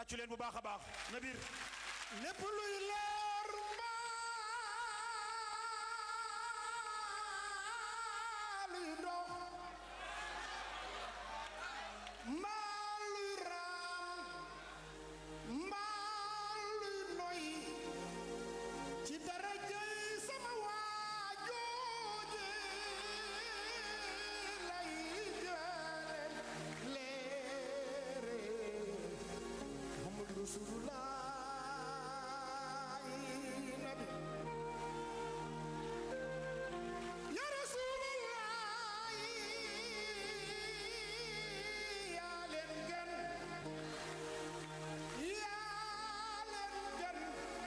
tàccu leen bu baax a baax na biir lépp luy leer mbaa luy dox mbaa luy raam mbaa luy noy ci darajay sama waajooje lay jëleen leere Muhammadu Rasulullah nabi ya Rasulullah yaa leen gën yaa leen gën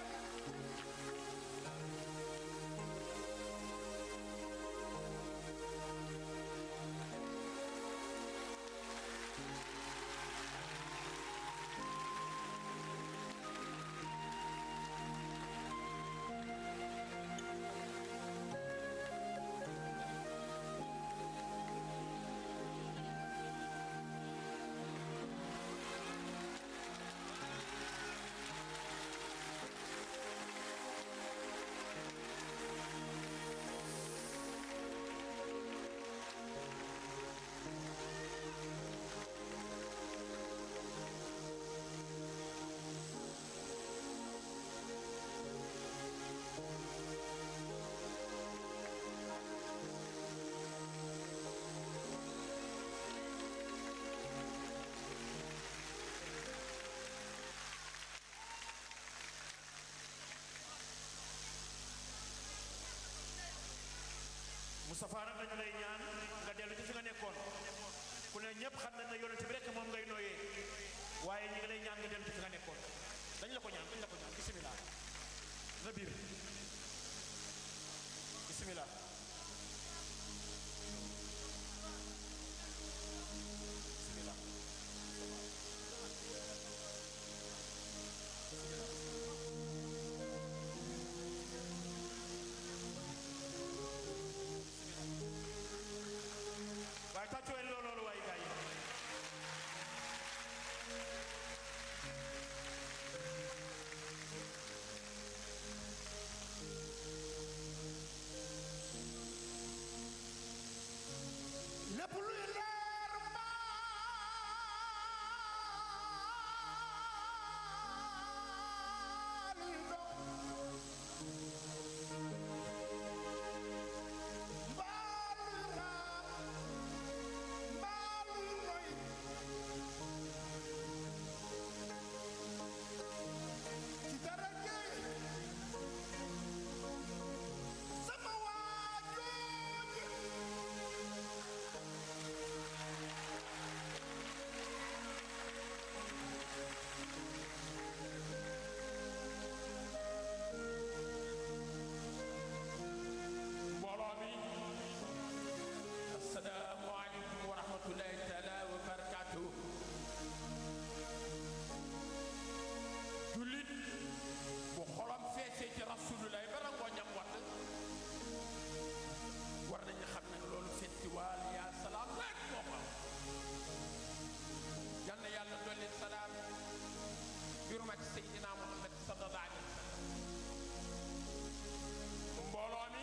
Moustapha nag dañu lay ñaan nga dellu ci fi nga nekkoon ku ne ñëpp xam na ne yonent bi rek moom ngay nooyee waaye ñi ngi lay ñaan nga dellu ci fi nga nekkoon dañ la ko ñaan dañ la ko ñaan bisimilah na biir bisimilah bisimilah waaye tàccuween loolu loolu waaye gars yi lépp luy leer mbaa luy dox mbaa luy raam mbaa luy noy ci darajay sama waajooji mbooloo mi asalaamualeykum wa rahmatullahi taala wa barakaatu jullit bu xolam feesee ci rasulullah ba rangoo ñam watt war nañu xam ne loolu festival yaa salaam rek moo ko am yal na yàlla dolli salaam yurmati seydina muhammad sallallahu alayhi wa sallam mbooloo mi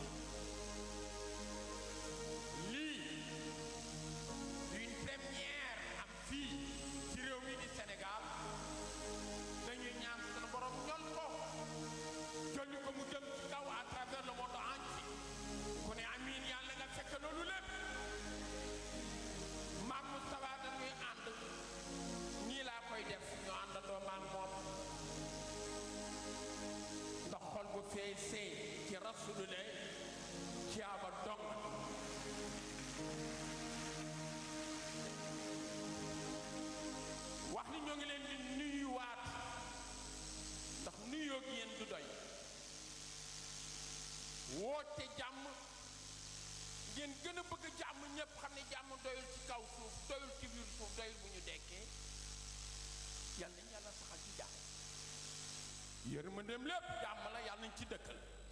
lii une première am fii ci réew mi di Sénégal dañuy ñaan sunu borom ñol ko jolli ko mu jëm ci kaw à travers le monde entier ku ne amiin yàlla nga fekk loolu lépp maam Moustapha dañuy ànd nii laa koy def ñu àndandoo maam moom ndax xol bu feesee ci rasulullah ci aba dong wax ni ñoo ngi leen di nuyuwaat ndax nuyoo gi yéen du doy woote jàmm ngeen gën a bëgg jàmm ñépp xam ne jàmm doyul ci kaw suuf doyul ci biir suuf doyul bu ñu dekkee yal nañ yàlla saxal ci jàmm yërmandeem lépp jàmm la yàlla nañ ci dëkkal